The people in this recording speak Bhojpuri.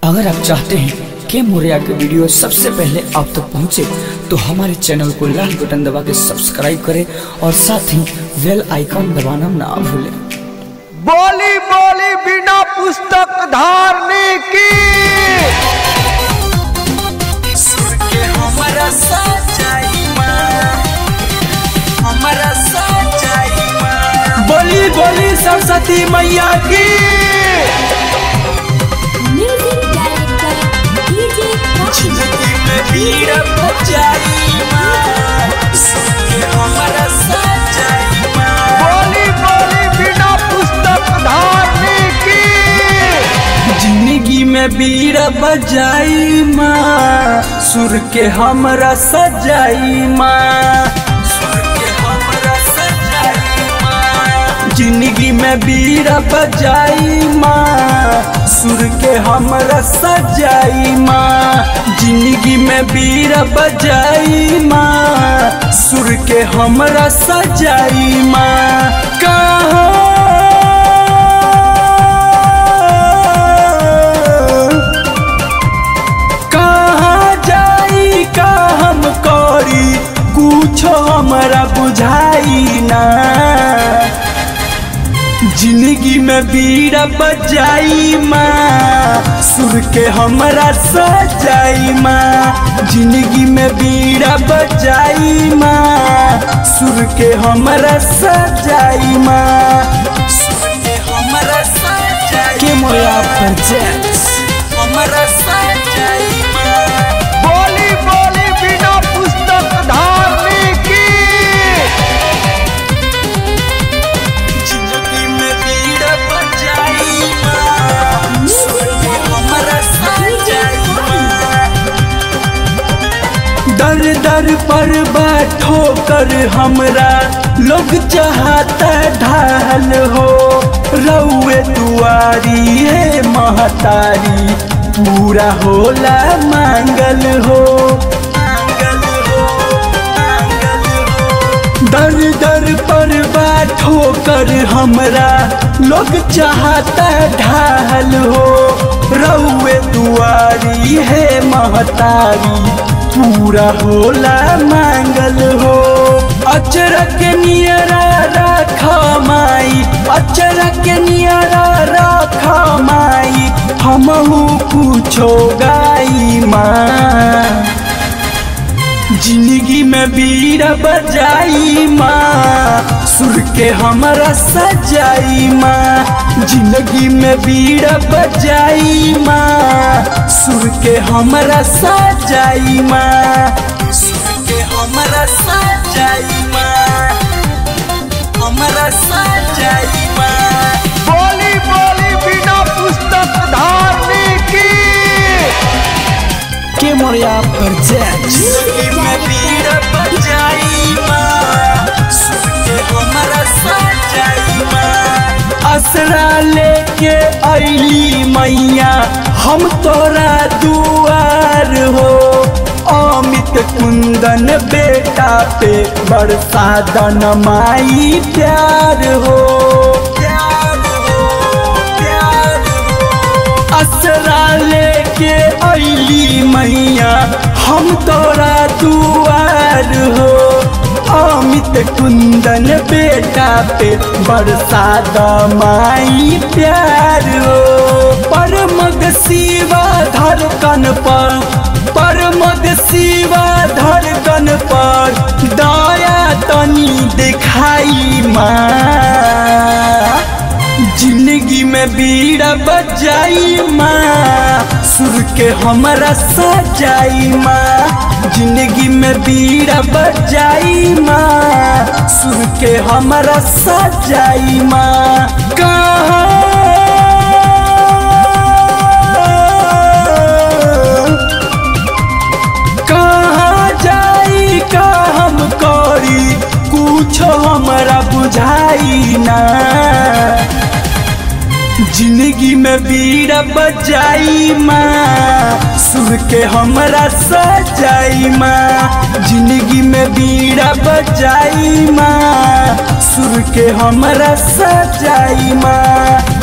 अगर आप चाहते हैं कि मोरिया के वीडियो सबसे पहले आप तक पहुंचे तो हमारे चैनल को लाल बटन दबा के सब्सक्राइब करें और साथ ही बेल आइकन दबाना ना भूलें बोली बोली बिना पुस्तक धारने की सुर के हमरा सजाई माँ हमरा सजाई माँ बोली बोली सरस्वती मैया की म्यूजिक डायरेक्टर डीजे जिंदगी में भीड़ बजाई माँ सुर के हमरा सजाई माँ बोली बोली बिना पुस्तक धारने की जिंदगी में बीड़ बजाई माँ सुर के हमरा सजाई माँ सुर के हमरा सजाई माँ जिंदगी में बीड़ बजाई माँ सुर के हमरा सजाई माँ जिंदगी में बीड़ बजाई माँ सुर के हमरा सजाई माँ कहाँ कहाँ जाई का हम करी कुछो हमरा बुझाई ना जिंदगी में बीड़ा बजाई माँ सुर के हमरा सजाई माँ जिंदगी में बीड़ा बजाई माँ सुर के हमरा सजाई माँ सुर के हमरा सजाई के मोरिया प्रोजेक्ट्स हमरा सजाई माँ बोली बोली बिना पुस्तक धारने की जिंदगी में भीड़ बजाई माँ सुर के हमरा सजाई माँ दर दर पर बैठो कर हमरा लोग चाहता ढाल हो रउए दुआरी है महतारी पूरा होला मांगल हो मांगल हो मांगल हो दर दर पर बैठो कर हमरा लोग चाहता ढाल हो रउए दुआरी है महतारी पूरा होला मांगल हो अचरक नियरा राख माई अचरक नियरा राख माई हमहू कुछो गाई माँ जिंदगी में बीड़ बजाई माँ सुर के हमरा सजाई माँ जिंदगी में बीड़ बजाई माँ सुर के हमरा सजाई माँ सुर के हमरा सजाई माँ हमरा सजाई माँ बोली बोली बिना पुस्तक धारने की के मोरिया प्रोजेक्ट्स जिंदगी में भीड़ बजाई माँ सुर के हमरा सजाई माँ असरा लेके अली मैया हम तोरा दुआर हो अमित कुंदन बेटा पे बरसा दन माई प्यार हो प्यार हो प्यार हो असरा लेके अली मैया हम तोरा दुआर हो अमित कुंदन बेटा पे बरसा दमाई प्यार हो परमग शिवा धड़कन पर परमग शिवा धड़कन पर दया तनी दिखाई माँ जिंदगी में बीड़ा बजाई माँ सुर के हमरा सजाई माँ जिंदगी में बीड़ा बजाई माँ सुर के हमरा सजाई माँ कहाँ कहाँ जाई का हम करी कुछो हमरा बुझाई ना जिंदगी में बीड़ा बजाई माँ सुर के हमरा सजाई माँ जिंदगी में बीड़ा बजाई माँ सुर के हमरा सजाई माँ